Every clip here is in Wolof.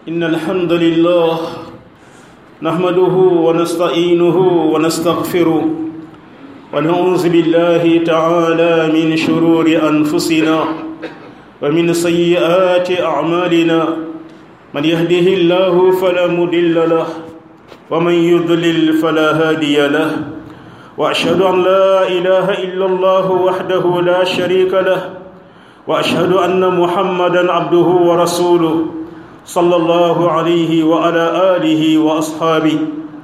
إن الحمد لله نحمده ونستعينه ونستغفره ونعوذ بالله تعالى من شرور أنفسنا ومن سيئات أعمالنا من يهده الله فلا مضل له ومن يضلل فلا هادي له وأشهد أن لا إله إلا الله وحده لا شريك له واشهد ان محمدا عبده ورسوله صلى الله عليه وعلى اله واصحابه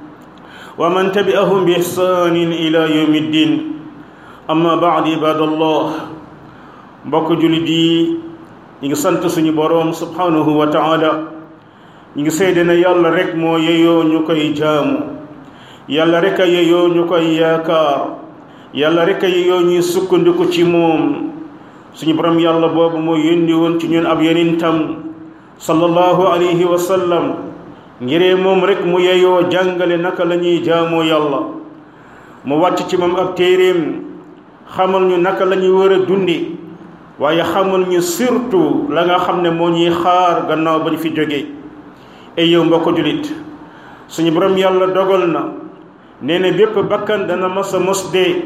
ومن تبعهم باحسان الى يوم الدين اما بعد عباد الله mbokk jullit yi ñi ngi sant suñu boroom subhanahu wa taala ñi ngi seede ne yàlla rek moo yeyoo ñu koy jaamu yàlla rek a yeyoo ñu koy yaakaar yàlla rek a yeyoo ñuy sukkandiku ci moom suñu borom yàlla boobu moo yónni woon ci ñun ab yonentam sallallahu alayhi wa sallam ngiree moom rek mu yeyoo jàngale naka la ñuy jaamoo yàlla mu wàcc ci moom ab téeréem xamal ñu naka la ñuy war a dundi waaye xamal ñu surtout la nga xam ne moo ñuy xaar gannaaw ba ñu fi jógee ay yow mbokk julit suñu borom yàlla dogal na nee na bépp bakkan dana mas a mos dee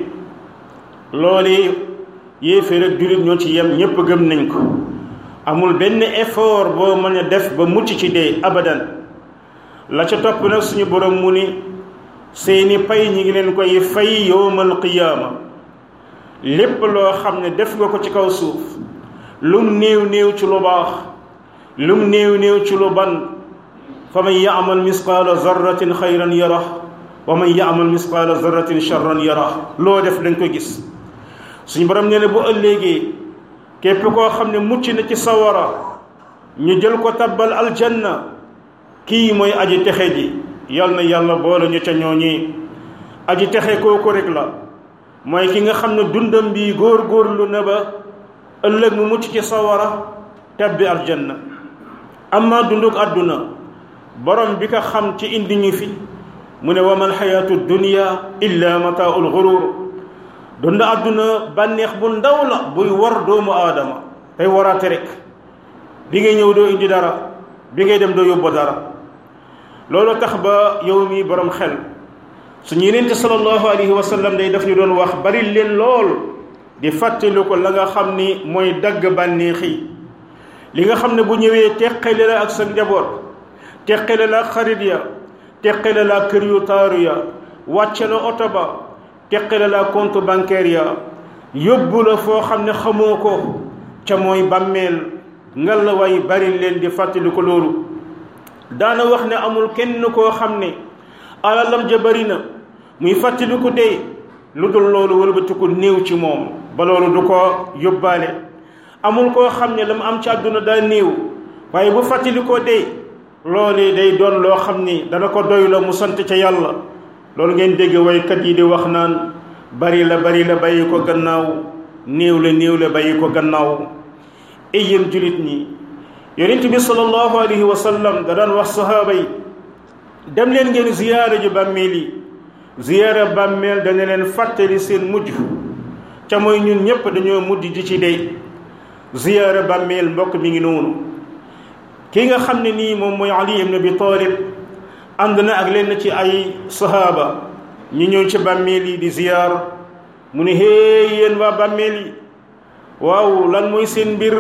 loolu yéeféer ak jullit ñoo ci yem ñépp gëm nañ ko amul benn effort boo mën a def ba mucc ci dee abadan la ca topp nag suñu borom mu ni seeni pay ñi ngi leen koy fay yowmal qiyaama lépp loo xam ne def nga ko ci kaw suuf lum néew néew ci lu baax lum néew néew ci lu ban fa man yaamal misqaala zarratin xayran yara wa man yaamal misqaala zarratin charran yara loo def dañ ko gis suñu borom nee na bu ëllëgee képp koo xam ne mucc na ci sawara ñu jël ko tabbal aljanna kii mooy aji texe ji yal na yàlla boole ñu ca ñooñi aji texe kooku rek la mooy ki nga xam ne dundam bi góor-góorlu na ba ëllëg mu mucc ci sawara tabbi aljanna amma dunduk àdduna borom bi ko xam ci indi ñu fi mu ne wa mal xayaatu dunya illa mataaul gurur dund àdduna bànneex bu ndaw la buy war doomu aadama tey waraate rek bi ngay ñëw doo indi dara bi ngay dem doo yóbbu dara loolu tax ba yow mi borom xel suñu yenente sallallahu alayhi wa sallam day daf ñu doon wax bari leen lool di fàttali ko la nga xam ni mooy dagg bànneex yi li nga xam ne bu ñëwee teqale la ak sa njaboot teqale la ak xarit ya teqale la ak kër yu taaru ya wàcce la oto ba teqale la compte bancaire ya yóbbu la foo xam ne xamoo ko ca mooy bàmmeel ngal la way bari leen di fàttali ko loolu daana wax ne amul kenn koo xam ne alalam ja bari na muy fàttali ko dee lu dul loolu wëlbati ko néew ci moom ba loolu du ko yóbbaale amul koo xam ne la mu am ci àdduna daa néew waaye bu fàttali ko dee loolee day doon loo xam ni dana ko doy la mu sant ca yàlla loolu ngeen dégg waykat yi di wax naan bari la bari la bàyyi ko gannaaw néew la néew la bàyyi ko gannaaw ay yéen julit ñi yonent bi sallallahu alayhi wa sallam da daan wax sahaaba yi dem leen ngeen ziyaara ji bàmmeel yi ziyaara bàmmeel dana leen fàttali seen mujj ca mooy ñun ñépp dañoo mujj di ci dey ziyaara bàmmeel mbokk mi ngi noonu ki nga xam ne nii moom mooy ali ibn abi talib ànd na ak lenn ci ay sahaaba ñu ñëw ci bàmmeel yi di ziyaar mu ne héey yéen waa bàmmeel yi waaw lan mooy seen mbir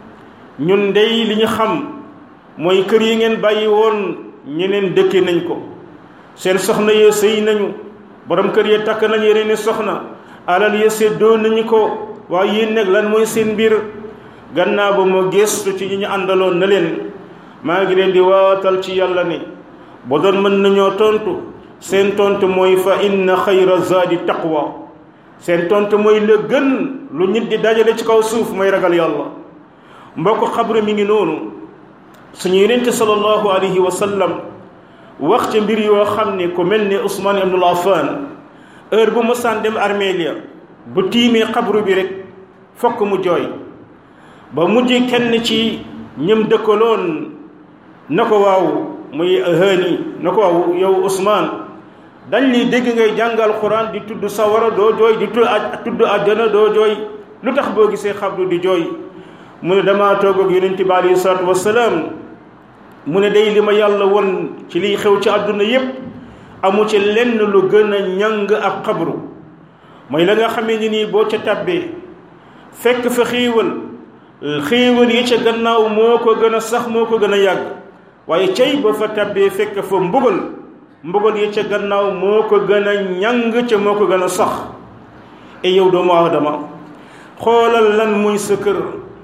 ñun ndey li ñu xam mooy kër yi ngeen bàyyi woon ñeneen dëkke nañ ko seen soxna yee sëy nañu borom kër yee takk nañ yeneen soxna alal yee séddoo nañu ko waaye yéen nag lan mooy seen mbir gannaaw ba ma gëstu ci ñi ñu àndaloon na leen maa ngi leen di waatal ci yàlla ne ba doon mën nañoo tontu seen tontu mooy fa inna xayra zaadi taqwa seen tontu mooy la gën lu nit di dajale ci kaw suuf mooy ragal yàlla mbokk xabru mi ngi noonu suñu yonente sallallahu alayhi wa sallam wax ci mbir yoo xam ne ku mel ne Ousmane ibnul Affan heure bu mosaan dem armelia bu tiimee xabru bi rek fokk mu jooy ba mujj kenn ci ñëm dëkkaloon na ko waaw muy hëni na ko waaw yow Ousmane dañ li dégg ngay jàngal Quran di tudd sawara doo jooy di tudd àjjana doo jooy lu tax boo gisee xabru di jooy mu ne damaa toog ak yonent bi alayhi salaatu wasalaam mu ne day li ma yàlla won ci liy xew ci àdduna yépp amu ci lenn lu gën a ñàng ak xabru mooy la nga xamee ni nii boo ca tàbbee fekk fa xéewal xéewal yi ca gannaaw moo ko gën a sax moo ko gën a yàgg waaye cay ba fa tàbbee fekk fa mbugal mbugal yi ca gannaaw moo ko gën a ñàng ca moo ko gën a sax e yow doomu aadama xoolal lan muy sa kër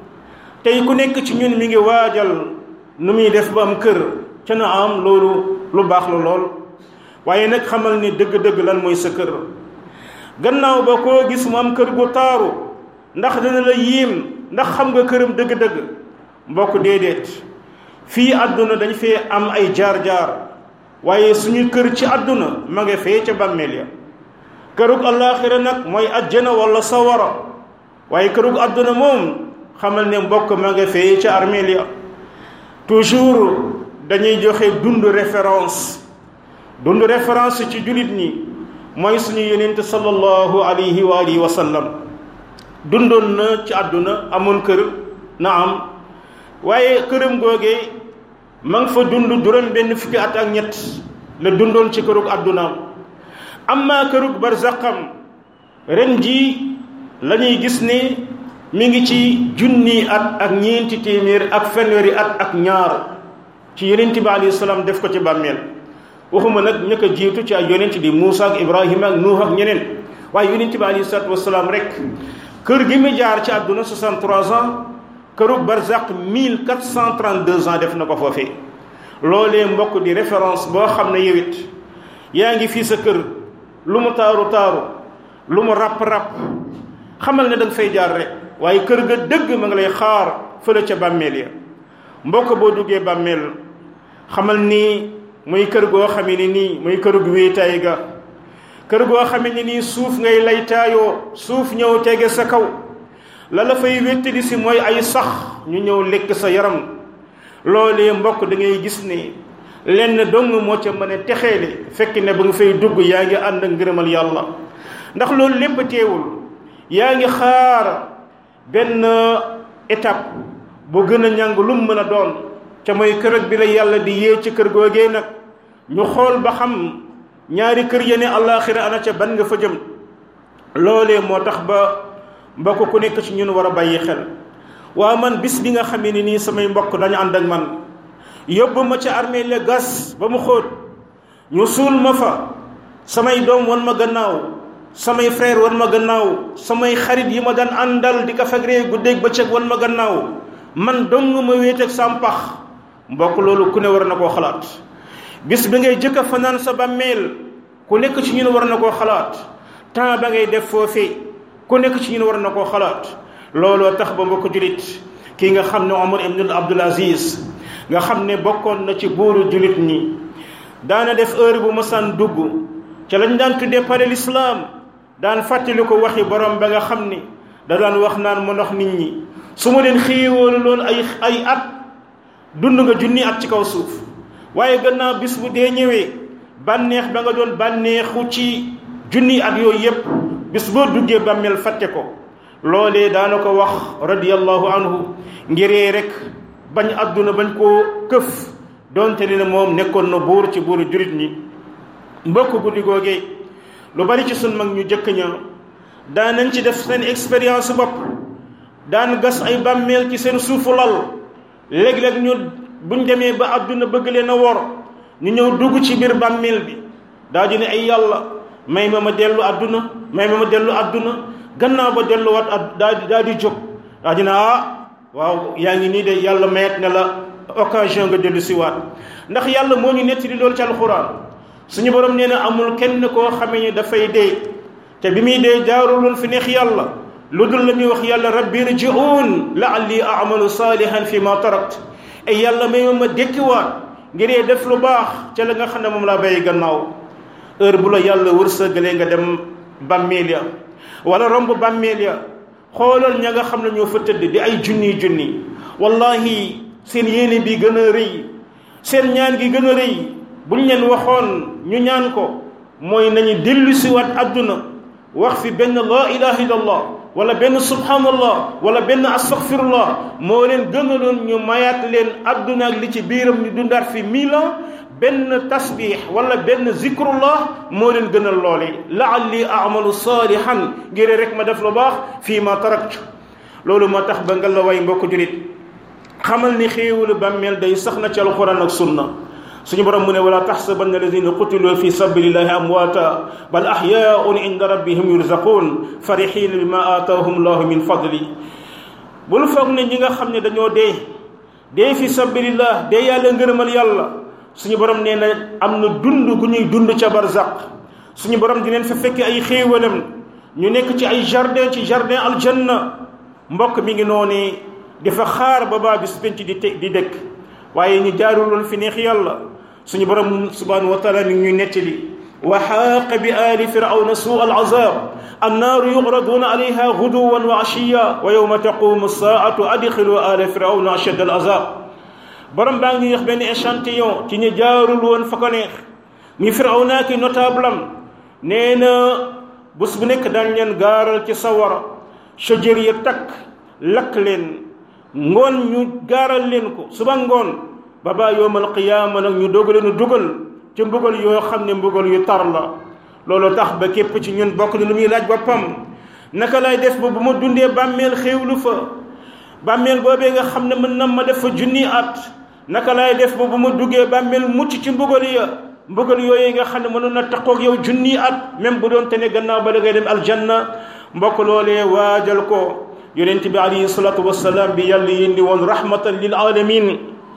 tey ku nekk ci ñun mi ngi waajal nu muy def ba am kër ca na am loolu lu baax la lool waaye nag xamal ni dëgg-dëgg lan mooy sa kër gannaaw ba koo gis mu am kër gu taaru ndax dana la yiim ndax xam nga këram dëgg-dëgg mbokk déedéet fii àdduna dañ fee am ay jaar-jaar waaye suñu kër ci àdduna ma nga fee ca bàmmeel ya kërug allaaxira nag mooy ajjana wala sawara waaye kërug àdduna moom xamal ne mbokk ma nga fee ca armeel ya toujours dañuy joxe dund référence dund référence ci jullit ñi mooy suñu yonent sallallahu alayhi wa alihi wa sallam dundoon na ci àdduna amoon kër na am waaye këram googee ma nga fa dund juróom benn fukki at ak ñett la dundoon ci kërug àddunaam amma kërug barzaqam ren ji la ñuy gis ne mi ngi ci junni at ak ñeenti téeméer ak fanweeri at ak ñaar ci yonent bi alayhi salaam def ko ci bàmmeel waxuma nag ñëkk a jiitu ci ay yonent di Muusa ak Ibrahima ak Nuux ak ñeneen waaye yonent bi alayhi salaatu wasalaam rek kër gi mu jaar ci àdduna 63 ans kërug barzaq 1432 ans def na ko foofee loolee mbokk di référence boo xam ne yowit yaa ngi fii sa kër lu mu taaru taaru lu mu ràpp-ràpp xamal ne da nga fay jaar rek waaye kër ga dëgg ma nga lay xaar fële ca bàmmeel ya mbokk boo duggee bàmmeel xamal ni muy kër goo xamee ni nii muy kërug wéetaay ga kër goo xamee ni nii suuf ngay lay taayoo suuf ñëw tege sa kaw la la fay wéttali si mooy ay sax ñu ñëw lekk sa yaram loolee mbokk da ngay gis ne lenn dong moo ca mën a texeele fekk ne ba nga fay dugg yaa ngi ànd ak ngërëmal yàlla ndax loolu lépp teewul yaa ngi xaar benn étape bu gën a ñàng lu mu mën a doon ca mooy kër bi la yàlla di yee ci kër googee nag ñu xool ba xam ñaari kër yene àllaaxira ana ca ban nga fa jëm loolee moo tax ba mbokk ku nekk ci ñun war a bàyyi xel waa man bis bi nga xamee ni nii samay mbokk dañu ànd ak man yóbbu ma ca armée la gas ba mu xóot ñu suul ma fa samay doom wan ma gannaaw samay frère wan ma gannaaw samay xarit yi ma daan àndal di ko fegree guddeeg bëccëg wan ma gannaaw man dong ma wéet ak sampax mbokk loolu ku ne war na koo xalaat bis bi ngay jëkk a fanaan sa bàmmeel ku nekk ci ñun war na koo xalaat temps ba ngay def foofee ku nekk ci ñun war na koo xalaat looloo tax ba mbokk julit kii nga xam ne Omar ibn Abdul Aziz nga xam ne bokkoon na ci buuru julit ñi daana def heure bu mësaan dugg ca lañ daan tuddee pare l'islam daan fàttali ko waxi borom ba nga xam ni da daan wax naan ma ndox nit ñi su ma leen xéewoolu loon ay ay at dund nga junni at ci kaw suuf waaye gannaaw bis bu dee ñëwee bànneex ba nga doon bànneexu ci junni at yooyu yépp bis boo duggee bàmmeel fàtte ko loolee daana ko wax radiyallahu anhu ngiree rek bañ àdduna bañ koo këf donte ni ne moom nekkoon na buur ci buuru jurit ñi mbokk guddi googee lu bari ci sun mag ñu jëkk ña daan nañ ci def seen expérience bopp daan gas ay bàmmeel ci seen suufu lal léeg-léeg ñu buñ demee ba àdduna bëgg leen a wor ñu ñëw dugg ci biir bàmmeel bi daa di ne ay yàlla may ma ma dellu àdduna may ma ma dellu àdduna gannaaw ba delluwaat ad daa di daa di jóg daa di ne ah waaw yaa ngi nii de yàlla mayet ne la occasion nga dellu si waat ndax yàlla moo ñu nettali loolu ci alxuraan suñu borom nee na amul kenn koo xamee ni dafay dee te bi muy dee jaaruloon fi neex yàlla lu dul la muy wax yàlla rabbi rji'uun la'alli a'malu saalihan fi ma tarakt ay yàlla may ma ma dékkiwaat ngiree def lu baax ca la nga xam ne moom laa bàyyi gannaaw heure bu la yàlla wërsëgalee nga dem bàmmeel ya wala romb bàmmeel ya xoolal ña nga xam ne ñoo fa tëdd di ay junni junni wallahi seen yéene bi gën a rëy seen ñaan gi gën a rëy buñ leen waxoon ñu ñaan ko mooy nañu dellu siwaat àdduna wax fi benn laa ilaha illallah wala benn subhanallah wala benn astaghfirullah moo leen gënaloon ñu mayaat leen adduna ak li ci biiram ñu dundaat fi mille ans benn tasbix wala benn zikrullah moo leen gënal loole laalli amalu saalihan ngir rek ma def lu baax fii ma taraktu loolu moo tax ba nga la way mbokk julit xamal ni xéewalu bàmmeel day sax na ci alquran ak sunna suñu borom mu ne wala taxsabanna alladina qutilu fi sabilillahi amwaata bal ahyaun inda rabbihim yurzaqun farihina bima aataahum llahu min fadli bul foog ne ñi nga xam ne dañoo dee dee fi sabilillah dee yàlla ngërëmal yàlla suñu borom nee na am na dund gu ñuy dund ca barzaq suñu borom di leen fa fekk ay xéewalam ñu nekk ci ay jardin ci jardin aljanna mbokk mi ngi noonu di fa xaar ba baa bis penc di te di dëkk waaye ñu jaaruloon fi neex yàlla suñu borom subhanahu wa taala mi ngi ñu nettali wa xaaqa bi aali firawna suu al azab annaaru yugraduuna alayha guduwan wa ashiya wa yowma taqumu saatu adxilu aala firawna ashad al azab borom baa ngi wax benn échantillon ci ñu jaarul woon fa ko neex ñu firawna ki notable am nee na bés bu nekk daañ leen gaaral ci sawara shajër ya takk lakk leen ngoon ñu gaaral leen ko suba ngoon ba baa yowmal qiyaama nag ñu dogaleen dugal ci mbugal yoo xam ne mbugal yu tar la loolu tax ba képp ci ñun bokk na lu muy laaj boppam naka lay def ba bu ma dundee bàmmeel xéewlu fa bàmmeel boobee nga xam ne mën na ma def fa junni at naka lay def ba bu ma duggee bàmmeel mucc ci mbugal ya mbugal yooyu nga xam ne mënoon na taqoog yow junni at même bu doon te ne gannaaw ba da ngay dem aljanna mbokk loolee waajal ko yonent bi alayhi salaatu wasalaam bi yàlla yindi woon rahmatan lil alamin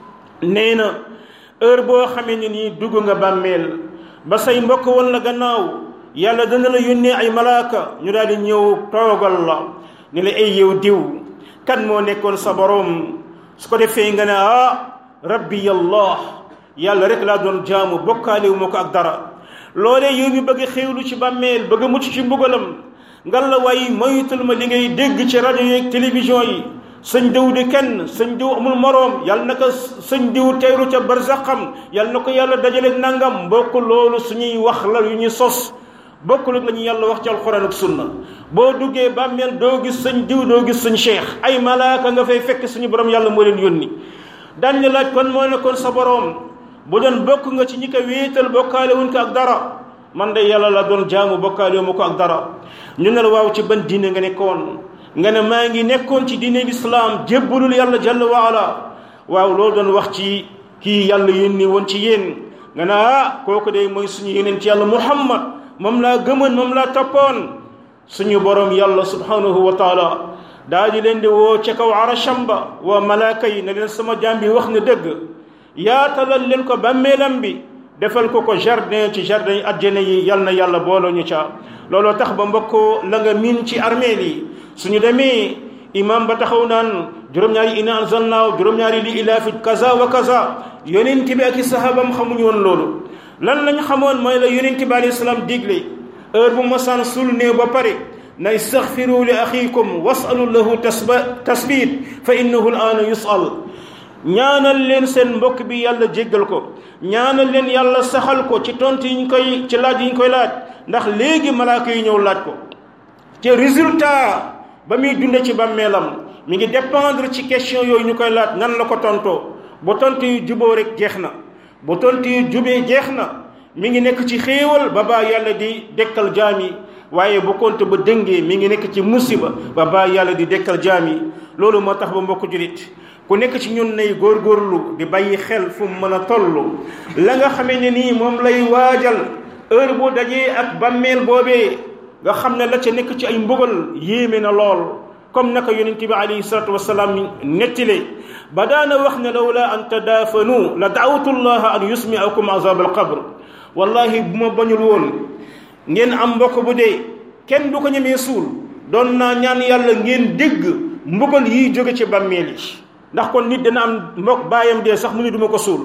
nee na heure boo xamee ne nii dugg nga bàmmeel ba say mbokk woon la gannaaw yàlla dana la yónnee ay malaaka ñu daal di ñëw toogal la ne la ay yow diw kan moo nekkoon sa borom su ko defee nga ne ah rabbi allah yàlla rek laa doon jaamu bokkaale wu ma ko ak dara loolee yow mi bëgg xéewlu ci bàmmeel bëgg mucc ci mbugalam ngal la waaye moytul ma li ngay dégg ci rajo yeeg télévision yi sëñ diw di kenn sëñ diw amul moroom yàlla na ko sëñ diw teeru ca barzaqam yàlla na ko yàlla dajaleeg nangam mbokk loolu suñuy wax la yu ñu sos bokkul ak la ñu yàlla wax ci alxuraan ak sunna boo duggee bàmmeel doo gis sëñ diw doo gis sëñ cheikh ay malaaka nga fay fekk suñu borom yàlla moo leen yónni daañ la laaj kon moo nekkoon sa borom bu doon bokk nga ci ñi ko wéetal bokkaale wuñ ko ak dara man de yàlla la doon jaamu bokkaale wu ma ko ak dara ñu ne la waaw ci ban diine nga nekkoon nga ne maa ngi nekkoon ci diine lislaam jébbalul yàlla jalla waala waaw loolu doon wax ci kii yàlla yónni woon ci yéen nga ne ah kooku de mooy suñu yeneen ci yàlla muhammad moom laa gëmoon moom laa toppoon suñu borom yàlla subhanahu wa taala daa di leen di woo ca kaw arasham ba waa malaaka yi ne leen sama jaam bi wax na dëgg yaatalal leen ko bàmmeelam bi defal ko ko jardin ci jardin yi àjjana yi yal na yàlla booloo ñu ca looloo tax ba mbokk la nga miin ci armeel yi suñu demee imam ba taxaw naan juróom-ñaari ina anzalnaaw juróom-ñaari li ilaafi kaza wa kaza yonent bi ak i sahabam xamuñu woon loolu lan lañ xamoon mooy la yonent bi alayhi salaam digle heure bu masaan sul nee ba pare na istaghfiru li axikum wasalu lahu tasba tasbit fa innahu al aana yusal ñaanal leen seen mbokk bi yàlla jéggal ko ñaanal leen yàlla saxal ko ci tontu yi ñu koy ci laaj yi ñu koy laaj ndax léegi malaaka yi ñëw laaj ko te résultat ba muy dunde ci bàmmeelam mi ngi dépendre ci question yooyu ñu koy laaj nan la ko tontoo bu tontu yu juboo rek jeex na bu tontu yu jubee jeex na mi ngi nekk ci xéewal ba baa yàlla di dekkal jaam yi waaye bu konte ba dëngee mi ngi nekk ci musiba ba baa yàlla di dekkal jaam yi loolu moo tax ba mbokk julit ku nekk ci ñun nay góorgóorlu di bàyyi xel fu mu mën a toll la nga xamee ne nii moom lay waajal heure bu dajee ak bàmmeel boobee nga xam ne la ca nekk ci ay mbugal yéeme na lool comme naka yonent bi alayhi salatu wasalaam nettile ba daana wax ne lawla an tadaafanu la daawtu llaha an yusmiakum azab alqabr wallahi bu ma bañul woon ngeen am mbokk bu dee kenn du ko ñemee suul doon naa ñaan yàlla ngeen dégg mbugal yiy jóge ci bàmmeel yi ndax kon nit dana am mbokk baayam dee sax mu ni duma ko suul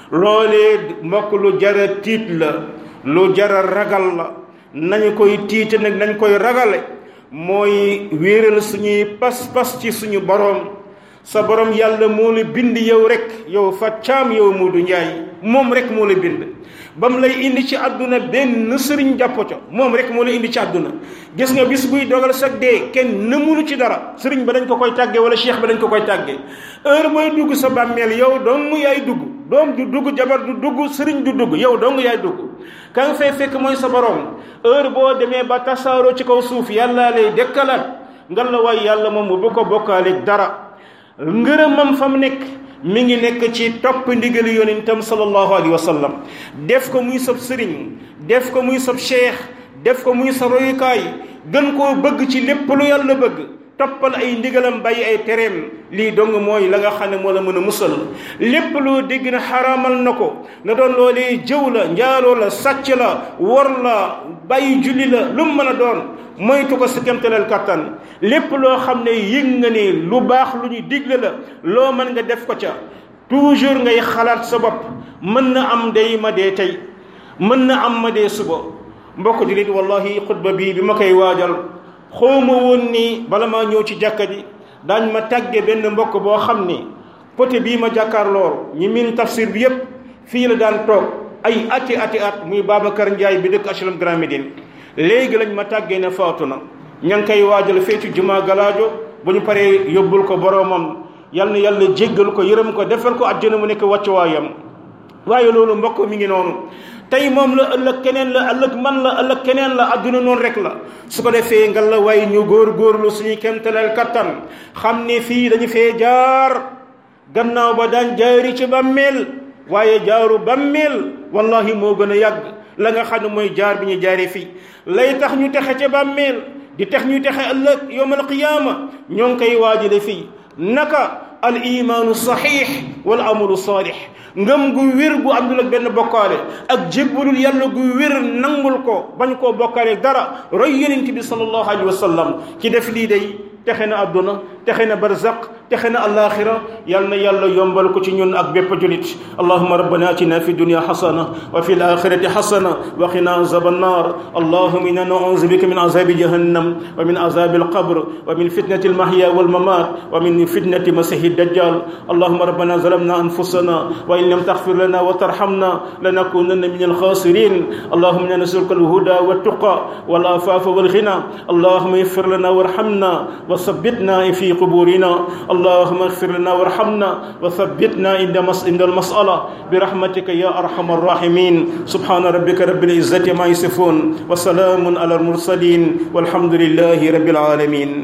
loolee mbokk lu jara tiit la lu jara ragal la nañu koy tiite nag nañ koy ragale mooy wéeral suñuy pas-pas ci suñu boroom sa borom yàlla moo la bind yow rek yow fa caam yow Moodu Njaay moom rek moo la bind ba mu lay indi ci àdduna benn sëriñ jàppo ca moom rek moo la indi ci àdduna gis nga bis buy dogal sag dee kenn nëmunu ci dara sëriñ ba dañ ko koy tàggee wala cheikh ba dañ ko koy tàggee heure booy dugg sa bàmmeel yow dong yaay dugg doom du dugg jabar du dugg sëriñ du dugg yow dong yaay dugg ka nga fay fekk mooy sa borom heure boo demee ba tasaaroo ci kaw suuf yàllaa lay dekkalaat ngal la waay yàlla moom bu ko bokkaaleeg dara ngërëmam fa mu nekk mi ngi nekk ci topp ndigali yonentam sallallahu alayhi wa sallam def ko muy sab sëriñ def ko muy sab cheikh def ko muy sa royukaay gën koo bëgg ci lépp lu yàlla bëgg toppal ay ndigalam bàyyi ay tereem lii dong mooy la nga xam ne moo la mën a musal lépp loo dégg na xaraamal na ko na doon loolee jëw la njaaloo la sàcc la wor la bàyyi julli la lu mu mën a doon moytu ko sa kemtaleel kattan lépp loo xam ne yëg nga ne lu baax lu ñu digle la loo mën nga def ko ca toujours ngay xalaat sa bopp mën na am day ma dee tey mën na am ma dee suba mbokk jullit wallahi xutba bii bi ma koy waajal xawma woon ni bala maa ñëw ci jàkka ji daañ ma tàgge benn mbokk boo xam ni poté bii ma jàkkaar lool ñi min tafsir bi yépp fii la daan toog ay ati ati at muy Babacar Ndiaye bi dëkk HLM Grand Médine léegi lañ ma tàggee ne faatu na ña ngi koy waajal fee ci jumaa galaajo bu ñu paree yóbbul ko boroomam yal na yàlla jéggal ko yërëm ko defal ko àjjana mu nekk wàccuwaayam waaye loolu mbokk mi ngi noonu tey moom la ëllëg keneen la ëllëg man la ëllëg keneen la adduna noonu rek la su ko defee nga la way ñu góor góorlu suñuy kemtaleel kattan xam ne fii dañu fee jaar gannaaw ba daan jaari ci bàmmeel waaye jaaru bàmmeel wallahi moo gën a yàgg la nga xam ne mooy jaar bi ñu jaaree fii lay tax ñu texe ca bàmmeel di tax ñu texe ëllëg yowmal qiyaama ñoo ngi koy waajale fii naka al imaanu saxiix wal amalu saalix ngëm gu wér gu àndul ak benn bokkaale ak jébbalul yàlla gu wér nangul ko bañ koo bokkaale dara roy yonent bi sallallahu alayhi wa sallam ki def lii day texe na àdduna texe na barzaq texe na alaxira yal na yàlla yombal ko ci ñun ak bépp julit allahuma rabbana atina fi dunya xasana wa fi alaxirati xasana wa qina azab annar allahuma inna nauzu bika min azabi jahannam wa min azabi alqabr wa min fitnati almahya walmamat wa min fitnati masihi dajjal allahuma rabbana zalamna anfusana wa in lam taghfir lana wa tarhamna lanakunanna min alkhasirin allahuma inna nasaluka alhuda والتقى والعفاف والغنى اللهم اغفر لنا وارحمنا وثبتنا في قبورنا اللهم اغفر لنا وارحمنا وثبتنا عند عند المسألة برحمتك يا أرحم الراحمين سبحان ربك رب العزة ما يصفون وسلام على المرسلين والحمد لله رب العالمين